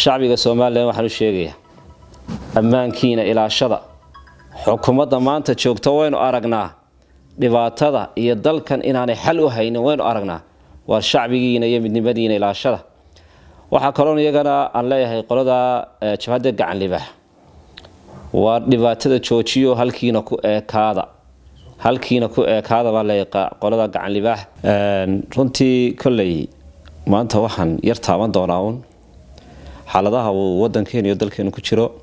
shacbiga somalilan waxaan u sheegayaa ammaankiina ilaashada xukuumadda maanta joogto waynu aragnaa dhibaatada iyo dalkan inaanay xal u haynin waynu aragnaa waa shacbigiina iyo midnimadiina ilaashada waxaa kaloon iyagana aan leeyahay qolada jabhadda gacan libaax waa dhibaatada joojiyo halkiina ku eekaada halkiina ku eekaada baa leeyahay qolada gacan libaax runtii kolley maanta waxaan yar taaban doonaa uun xaaladaha uu wadankeenu iyo dalkeenu ku jiro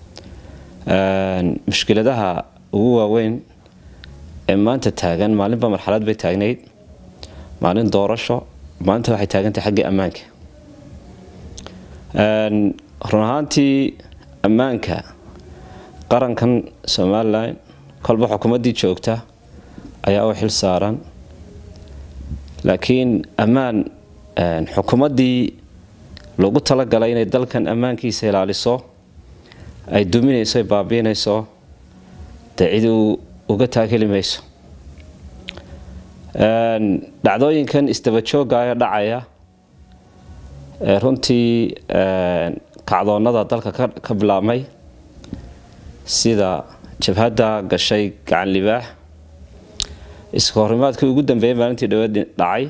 mushkiladaha ugu waaweyn ee maanta taagan maalinba marxalad bay taagnayd maalin doorasho maalinta waxay taagantahay xaggii ammaanka run ahaantii ammaanka qarankan somalilan kolba xukuumaddii joogta ayaa u xil saaran laakiin ammaan xukuumaddii lagu talagalay inay dalkan ammaankiisa ilaaliso ay duminayso ay baabiinayso dee cid uga taageli mayso dhacdooyinkan isdabajooga ee dhacaya ee runtii kacdoonada dalka ka bilaabmay sida jabhadda gashay gacan libaax iska horimaadkii ugu dambeeyay maalintii dhaweed dhacay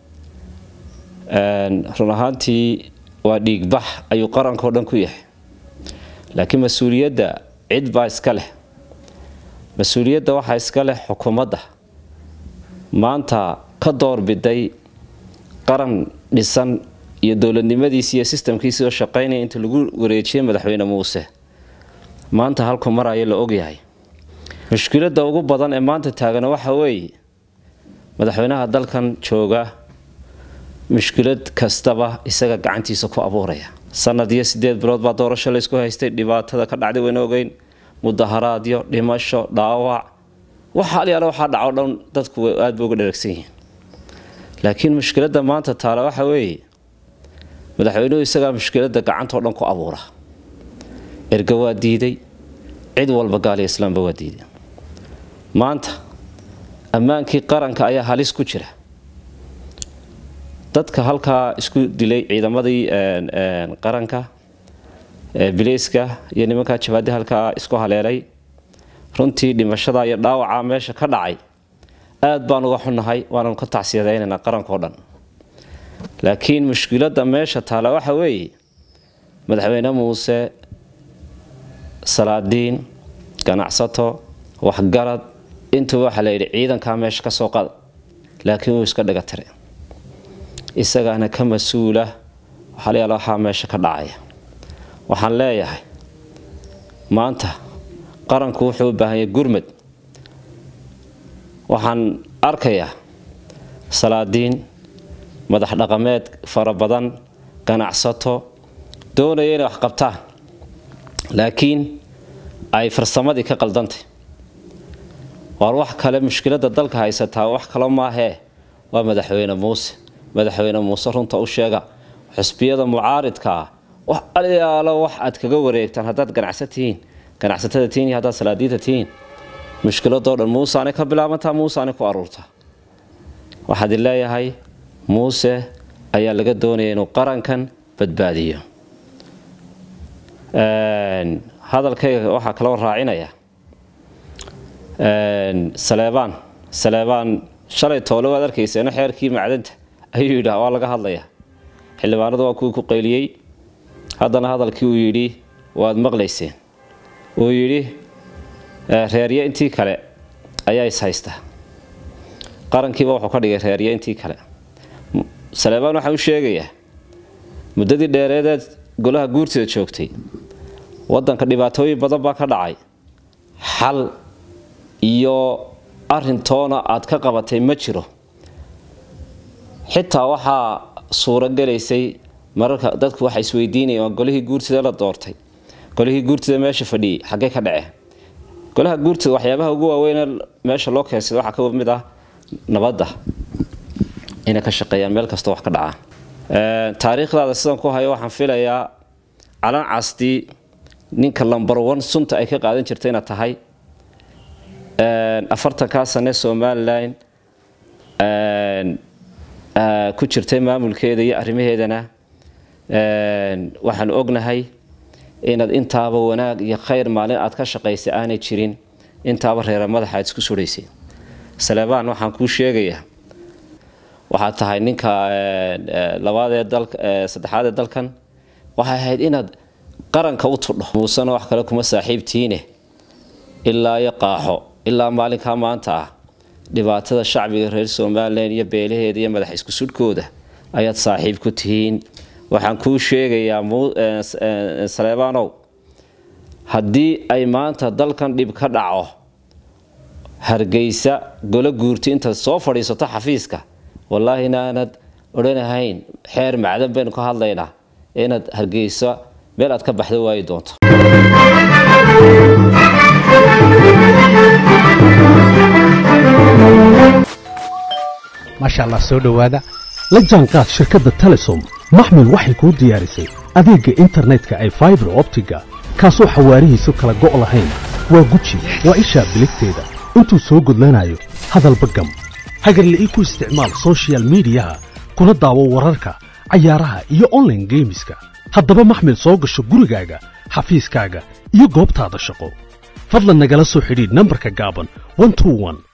run ahaantii waa dhiigbax ayuu qarankao dhan ku yahay laakiin mas-uuliyadda cid baa iska leh mas-uuliyadda waxaa iska leh xukuumadda maanta ka doorbiday qaran dhisan iyo dowladnimadiisi iyo sistamkiisii oo shaqaynaya inta lagu wareejiyay madaxweyne muuse maanta halku maraya la ogyahay mushkiladda ugu badan ee maanta taagana waxa weeye madaxweynaha dalkan jooga mushkilad kastaba isaga gacantiisa ku abuuraya sanad iyo sideed bilood baa doorasho laysku haystay dhibaatada ka dhacday wayna ogeyn mudaharaadyo dhimasho dhaawac waxa alyaale waxaa dhaco dhan dadku aad ba uga dharagsan yihiin laakiin mushkiladda maanta taala waxa weeye madaxweynuhu isagaa mushkiladda gacantao dhan ku abuura erga waa diiday cid walba gaaliya islaamba waa diiday maanta ammaankii qaranka ayaa halis ku jira dadka halkaa isku dilay ciidamadii qaranka bileyska iyo nimankaa jabaadi halkaa isku haleelay runtii dhimashada iyo dhaawaca meesha ka dhacay aad baan uga xunnahay waananu ka tacsiyadaynaynaa qarankao dhan laakiin mushkiladda meesha taala waxa weeye madaxweyne muuse salaadiin ganacsato waxgarad intuba waxaa la yidhi ciidankaa meesha ka soo qada laakiin wuu iska dhiga tire isagaana ka mas-uula waxaalayaal waxaa meesha ka dhacaya waxaan leeyahay maanta qaranku wuxuu u baahanyay gurmad waxaan arkayaa salaadiin madax dhaqameed fara badan ganacsato doonaya inay wax qabtaan laakiin ay farsamadii ka qaldantay waar wax kale mushkiladda dalka haysataa wax kalo maahee waa madaxweyne muuse madaxweyne muuse runta u sheega xusbiyada mucaaridkaa wax alyaalo wax aad kaga wareegtaan haddaad ganacsa tihiin ganacsatada tihiin iyo haddaad salaadiinta tihiin mushkiladoo dhan muuseanay ka bilaabantaa muuseanay ku aruurtaa waxaad i leeyahay muuse ayaa laga doonaya inuu qarankan badbaadiyo hadalkayga waxaa kaloo raacinaya saleebaan saleebaan shalay toole waad arkayseena xeerkii macdanta ayuu yidhi waa laga hadlayaa xildhibaanadu waa kuwii ku qayliyey haddana hadalkii uu yidhi waad maqlayseen uu yidhi reeryo intii kale ayaa is haysta qarankiiba wuxuu ka dhigay reeryo intii kale saleebaan waxaan u sheegayaa muddadii dheereedeed golaha guurtida joogtay wadanka dhibaatooyin badan baa ka dhacay xal iyo arintoona aad ka qabatay ma jiro xitaa waxaa suuro gelaysay mararka dadku waxay isweydiinayeen waa golihii guurtida la doortay golihii guurtida meesha fadhiyey xaggee ka dhacee golaha guurtida waxyaabaha ugu waaweyn meesha loo keensada waxaa ka mid ah nabadda inay ka shaqeeyaan meel kasta wax ka dhacaan taariikhdaada sidan ku hayo waxaan filayaa calan castii ninka lambar one sunta ay ka qaadan jirta inaad tahay afartankaa sane somalilan ku jirtay maamulkeeda iyo arrimaheedana waxaan ognahay inaad intaaba wanaag iyo khayr maalin aad ka shaqaysay aanay jirin intaaba reera madaxa aad isku sudhaysay saleebaan waxaan kuu sheegayaa waxaad tahay ninka labaadee saddexaad ee dalkan waxay ahayd inaad qaranka u tudho muusena wax kale kuma saaxiibtiine ilaa iyo qaaxo ilaa maalinkaa maanta ah dhibaatada shacbiga reer somalilan iyo beelaheeda iyo madax isku sudhkooda ayaad saaxiib ku tihiin waxaan kuu sheegayaa saleebaanow haddii ay maanta dalkan dhib ka dhaco hargeysa golo guurti intaad soo fadhiisato xafiiska wallaahi inaanad odhanahayn xeer macdan baynu ka hadlaynaa inaad hargeysa meel aad ka baxdo waayi doonto maasha allah soo dhowaada la jaanqaad shirkadda telesom maxmil waxay kuu diyaarisay adeegga internetka ay faibar optiga kaasoo xawaarihiisu kala go' lahayn waa guji waa ishaa biligteeda intuu soo gudlanayo hadalba gam hagarla ii ku isticmaal soshiyal miidiyaha kuna daawo wararka cayaaraha iyo onlaine geemiska haddaba maxmil soo gasho gurigaaga xafiiskaaga iyo goobtaada shaqo fadlan nagala soo xidhiidh nambarka gaaban